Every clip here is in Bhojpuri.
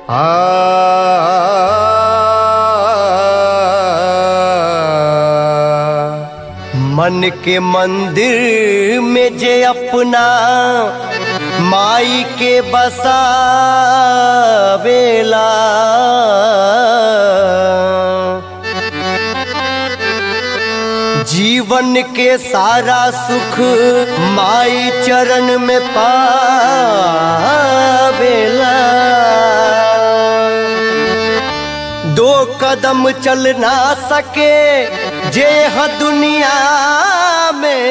मन के मंदिर में जे अपना माई के बसावेला जीवन के सारा सुख माई चरण में पावेला दो कदम चल ना सके जे ह दुनिया में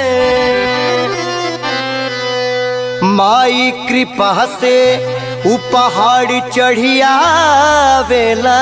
माई कृपा से उ पहाड़ चढ़िया वेला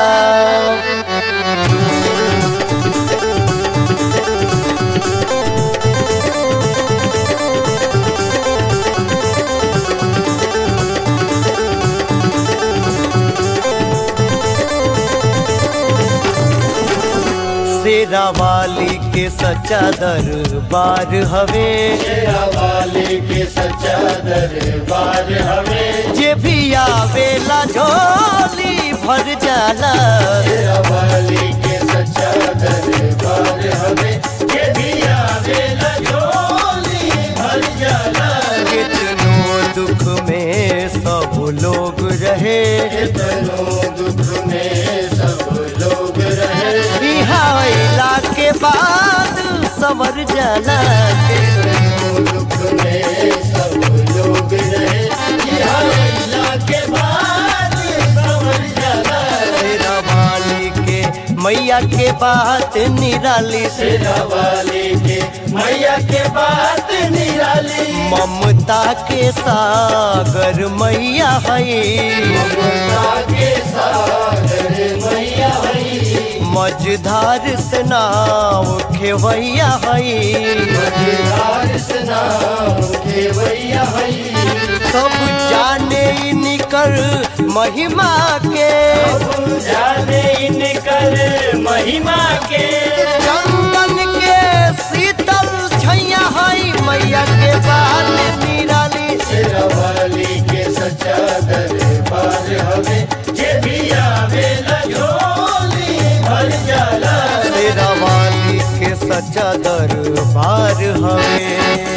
शेरा वाली के सच्चा दरबार हवे शेरा वाले के सच्चा दरबार हमें जे भी आवेला झोली भर जाला शेरा वाले के सच्चा दरबार हमें ये भी आवे लजोली भर जाला कितनो दुख में सब लोग रहे कितनों दुख में सब लोग रहे बिहाइला के बाद सवर जाला कितनों दुख में सब लोग रहे यहाँ अल्लाह के बाद समझ जाला शेरा वाली के मैया के बात निराली से शेरा वाले के मैया के बात निराली ममता के सागर मैया है ममता के सागर मैया हई मझधार से नाव खेवैया है मझधार से नाम खेवैया हई सब जाने निकर महिमा के अब जाने इनकर महिमा के चंदन के शीतल छैया है मैया के बाल निराली शेरा वाली के सच्चा दरबार हमें जे भी आवे लजोली भर जाला तेरा वाली के सच्चा दरबार हवे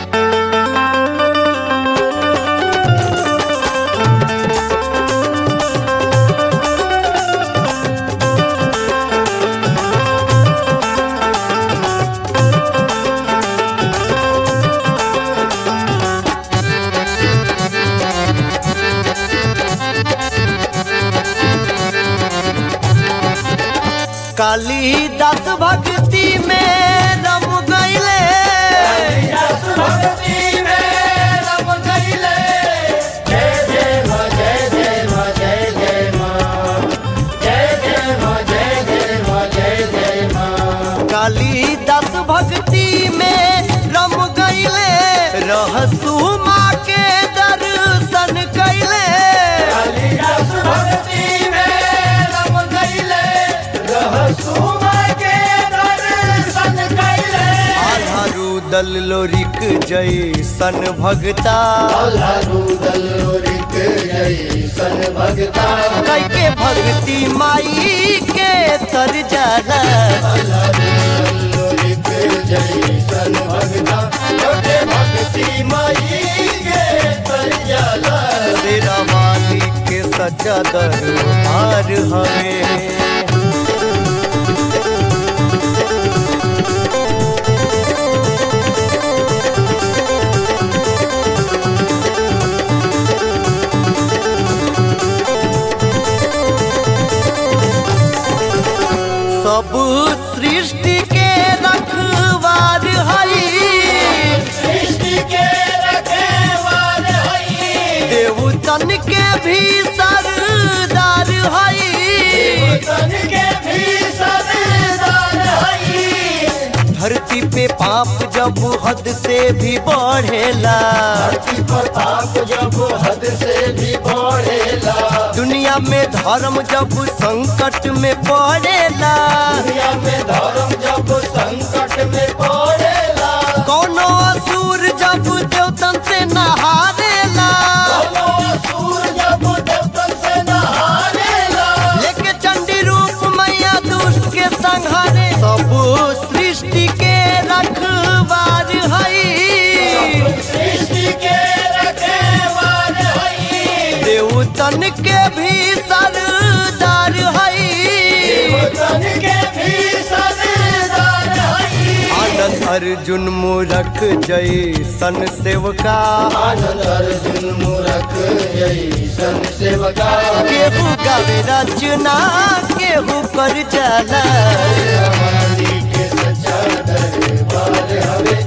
कालीदास भक्ति में रम गईले रस भक्ति में रम गईले जय जय माँ जय जय माँ जय जय माँ जय जय माँ जय जय माँ जय जय माँ कालीदास भक्ति में रम गईले रहसु माँ के दर्शन कैले कालिदास भक्ति में रम गईले रहसु माँ के दर्शन कैले आधा रुदल लोरिक जैसन भगता अल्लाहु दलोरिक जैसन भगता कैके भक्ति माई के तर जाला दलोरिक जैसन भगता छोटे भक्ति माई के तर जाला तेरा वाली के सच्चा दरबार हवे सब सृष्टि के रखवार हई सृष्टि के रखेवार हई देवतन के भी सरदार हई तन के भी सरदार हई धरती पे पाप जब हद से भी बढ़ेला धरती पर पाप जब हद से भी बढ़ेला दुनिया में धर्म जब संकट में पड़ेला दुनिया में धर्म जब संकट में पड़ेला कोनो असुर जब देवतन से नहारेला दोनों असुर जब देवतन देवतन के भी सरदार हई तन के भी सरदार हई आनंद अर्जुन मूरख जय सन सेवका आनंद अर्जुन मूरख जैसन सेवका केहू गावे रचना केहू कर जाला हमारी के सच्चा दरबार हवे